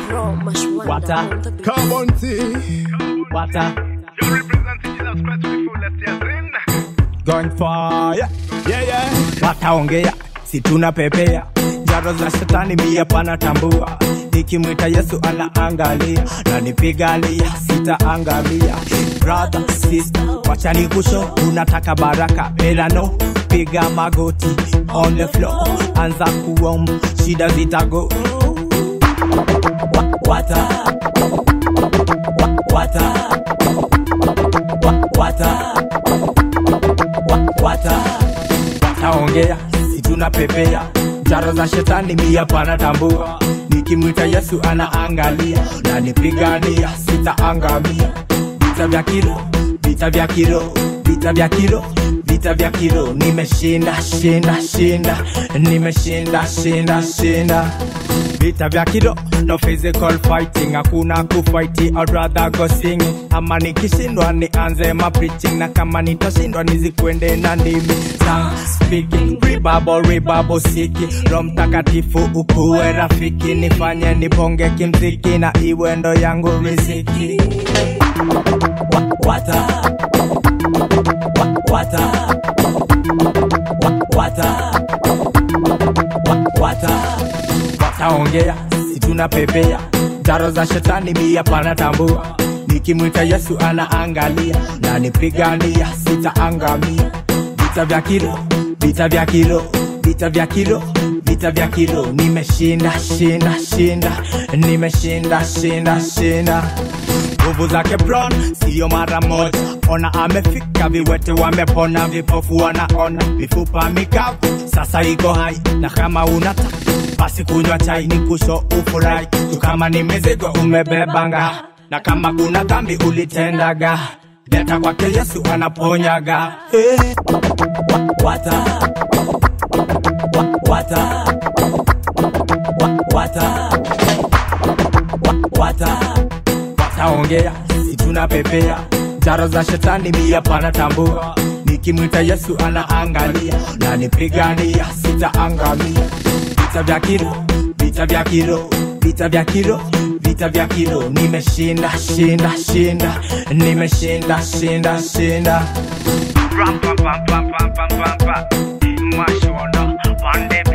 Raw, mash wonder Water. on the beat. Carbon tea. Water. You represent Jesus Christ with the fullest yes in. Going fire. Yeah, yeah. Wataongea, si tunapepea. Jaro za shetani mia panatambua. Nikimwita Yesu anaangalia, na nipigania sitaangamia. Brother, sister, wacha nikusho, unataka baraka, ela no. Piga magoti on the floor, anza kuomba, shida zitago. Wa- Wata, Wa- wata, Wa- wata, Wa- wata wataongea si tunapepea jaro za shetani mia panatambua nikimwita yesu anaangalia na nipigania sitaangamia vita vya kilo vita vya kilo vita vya kilo vita vya kilo nimeshinda shinda shinda nimeshinda shinda shinda vita vya kilo no physical fighting hakuna kufighti I'd rather go singing ama nikishindwa nianze ma preaching na kama nitashindwa nizikwende na ndimi tongue speaking ribabo ribabo siki ro mtakatifu ukuwe rafiki nifanye niponge kimziki na iwe ndo yangu riziki Wa- wata Wa- wata Wa- wata Wa- wata wataongea si tunapepea jaro za shetani mia panatambua nikimwita yesu anaangalia na nipigania sitaangamia vita vya kilo vita vya kilo vita vya kilo vita vya kilo nimeshinda shinda shinda nimeshinda shinda shinda nguvu zake bron siyo mara moja ona amefika viwete wamepona vipofu wanaona mifupa mikavu sasa iko hai na kama unataka basi kunywa chai ni kusho ufurahi tu kama ni mizigo umebebanga na kama kuna dhambi ulitendaga leta kwake yesu anaponyaga hey. Wa- wata Wa- wata Wa- wata Wa- wata wataongea si tunapepea jaro za shetani mia panatambua nikimwita yesu anaangalia na nipigania sitaangamia vita vya kilo vita vya kilo vita vya kilo vita vya kilo nimeshinda shinda shinda nimeshinda shinda shinda Ram pam pam pam pam pam pam pam. Mash wonder. One day